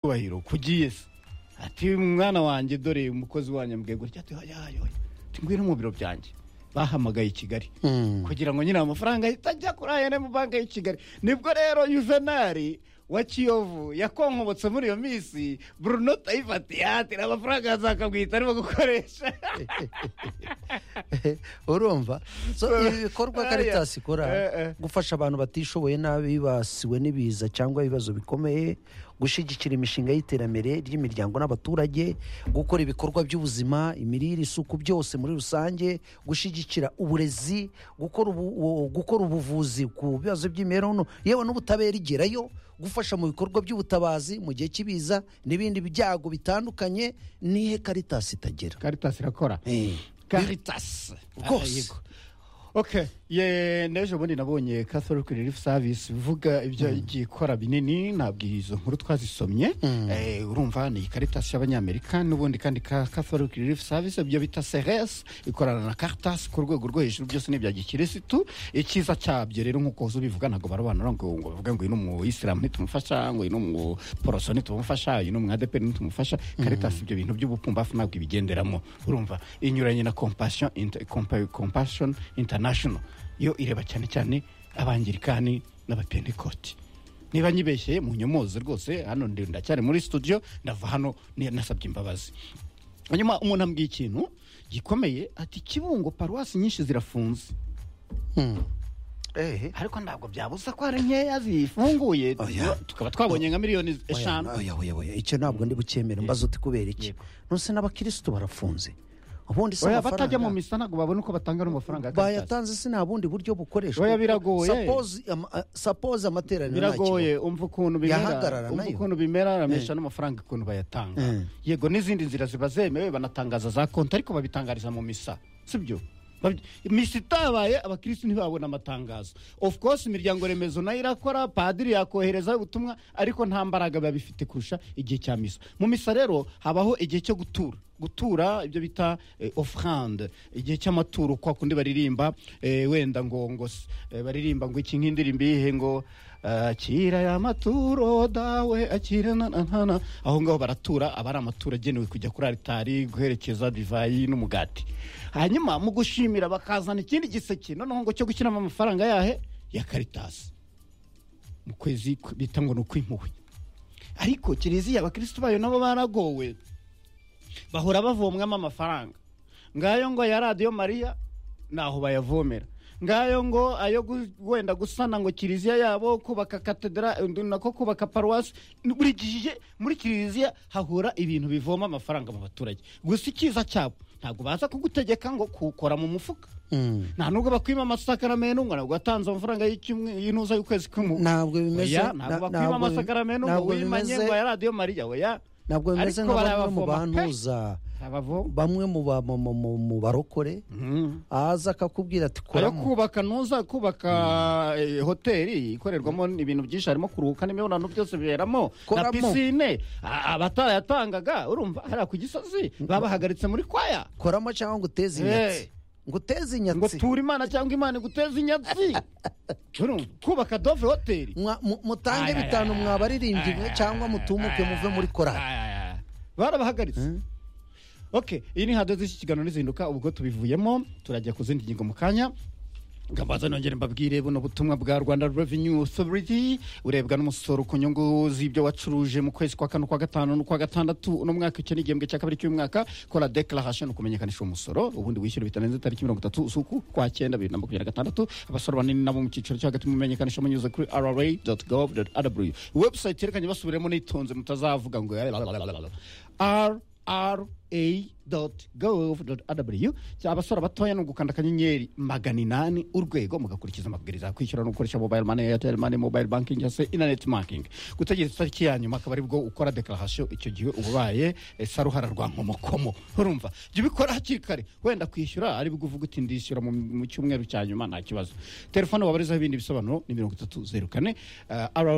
cyubahiro kugiye se ati mwana wanjye dore umukozi wanyu ambwiye gutya ati oya oya oya ati ngwino mu biro byanjye bahamagaye i kigali kugira ngo nyine amafaranga ahita ajya kuri ayene mu banki y'i kigali nibwo rero yuvenali wa kiyovu yakonkobotse muri iyo minsi bruno tayifatiye ati amafaranga yazakamwita arimo gukoresha urumva so ibi bikorwa Aya. karitasi ikora Eh, eh. gufasha abantu batishoboye nabi bibasiwe n'ibiza cyangwa ibibazo bikomeye gushyigikira imishinga y'iterambere ry'imiryango n'abaturage gukora ibikorwa by'ubuzima imirire isuku byose muri rusange gushyigikira uburezi gukora ubu- u- gukora ubuvuzi ku bibazo by'imibereho nto- yewe n'ubutabera igerayo gufasha mu bikorwa by'ubutabazi mu gihe cy'ibiza n'ibindi byago bitandukanye nihe karitasi itagera karitasi irakora Eh. karitasi Rwose. Yego. ok ye n'ejo bundi nabonye catholic relief service ivuga ibyo igiye ikora binini ntabwo izo nkuru twazisomye Eh, urumva ni caritas y'abanyamerika n'ubundi kandi ka catholic relief service ibyo bita seres ikorana na caritas ku rwego rwo hejuru byose ni ibya gikirisitu icyiza cyabyo rero nk'uko uzi ubivuga ntabwo barabanura ngo ngo bavuge ngo uyu ni umuyisilamu ntitumufasha ngo uyu ni umuporoso ntitumufasha uyu ni umwadeperi ntitumufasha caritas ibyo bintu by'ubupfumbafu ntabwo ibigenderamo urumva inyuranye na compassion Inter- Compa- compassion international yo ireba cyane cyane abangirikani n'abapentekoti niba nyibeshyeye munyomoze rwose hano ndi ndacyari muri studio ndava hano ni- nasabye imbabazi hanyuma umuntu ambwiye ikintu gikomeye ati kibungo paruwasi nyinshi zirafunze ehe ariko ntabwo byabuza ko hari nkeya zifunguye Oya. tukaba twabonye nka miliyoni eshanu oya oya oya icyo ntabwo ndi bukemere mbazo uti kubera iki Yego. nonse n'abakirisitu barafunze ubundi si oya batajya mu amafaranga misa ntabwo babona uko batanga n'amafaranga ya Caritas. bayatanze si nta bundi buryo bukoreshwa Oya, biragoye. Suppose ama- a- suppose amateraniro nta biragoye kigo. umva ukuntu bimera Yahagarara umva nayo. ukuntu bimera aramisha n'amafaranga ukuntu bayatanga Eh. yego n'izindi nzira ziba zemewe banatangaza za konti ariko babitangariza mu misa sibyo Babi- misa itabaye abakirisitu ntibabona amatangazo of course imiryango remezo nayo irakora padiri yakoherezaho ubutumwa ariko nta mbaraga biba bifite kurusha igihe cya misa mu misa rero habaho igihe cyo gutura gutura ibyo bita eh, offrande igihe cy'amaturo kwa kundi baririmba eh, wenda ngo ngo s- eh, baririmba ngo iki nk'indirimbo iyihe ngo akira ya maturo dawe akira na na na na aho ngaho baratura aba ari amaturo agenewe kujya kuri aritari guherekeza divayi n'umugati hanyuma mu gushimira bakazana ikindi giseke noneho ngo cyo gushyiramo amafaranga yahe ya karitasi mu kwezi ku- bita ngo ni ukw'impuhwe ariko kiliziya abakirisitu bayo nabo baragowe bahora bavomwamo amafaranga ngayo ngo ya radiyo mariya ntaho bayavomera ngayo ngo ayo gu- wenda gusana ngo kiliziya yabo kubaka katedra undi nako kubaka paruwasi buri gihe muri kiliziya hahora ibintu bivoma amafaranga mu baturage gusa icyiza cyabo ntabwo baza kugutegeka ngo kuwukora mu mufuka Mm. nta nubwo bakwima amasakaramentu ngo ntabwo watanze amafaranga y'icyumwe- y'intuza y'ukwezi kumwe ntabwo bimeze ntabwo bakwima amasakaramentu ngo ntabwo wimanye bimeze ngo ya radiyo mariya oya ntabwo bimeze Ariko nka bamwe mu barayavoma pe. bantuza abavoma bamwe mu ba- mu- mu- mu- mu barokore aza akakubwira ati ayo koramo kubaka ntuza kubaka eh, hoteli ikorerwamo ibintu byinshi harimo kuruhuka n'imibonano byose biberamo na Koramo. pisine a- abatayatangaga urumva hariya ku gisozi babahagaritse muri kwaya koramo cyangwa ngo uteze Eh. inyatsi ngo uteze ngo inyatsi tura imana cyangwa imana iguteze inyatsi Urumva? kubaka dove hoteli Mwa- mu- mutange Ay, ay, bitanu ay, ay, mwabaririmbyi mwe ay, cyangwa ay, ay, mutumuke muve muri korari ay, ay, ay. barabahagaritse ok iyi ni hadoze iki kiganiro n'izinduka ubwo tubivuyemo turajya ku zindi ngingo mu kanya ngabaza nongere mbabwire buno butumwa bwa rwanda revenue authority urebwa n'umusoro ku nyungu z'ibyo wacuruje mu kwezi kwa kane ukwa gatanu n'ukwa gatandatu uno mwaka icyo ni igihembwe cya kabiri cy'umwaka kora declaration ukumenyekanisha umusoro ubundi wishyura bitarenze tariki mirongo itatu z'uku kwa cyenda bibiri na makumyabiri na gatandatu abasoro banini nabo mu cyiciro cyo hagati mumenyekanisha munyuze kuri rra gov rw website yerekanye basubiremo nitonze mutazavuga ngo rra.gov.rw abasora abatoya ni ugukanda akanyenyeri magana inani urwego mugakurikiza amabwiriza ya kwishyura no gukoresha mobile money airtel money mobile banking cyangwa se internet banking gutegereza itariki ya nyuma akaba aribwo ukora declaration icyo gihe uba ubaye eh, saruhara rwa nkomokomo urumva jya ubikora hakiri kare wenda kwishyura aribwo uvuga uti ndishyura mu- mu cyumweru cya nyuma nta kibazo telefone wabarizaho ibindi bisobanuro ni mirongo itatu zeru kane eh, RRA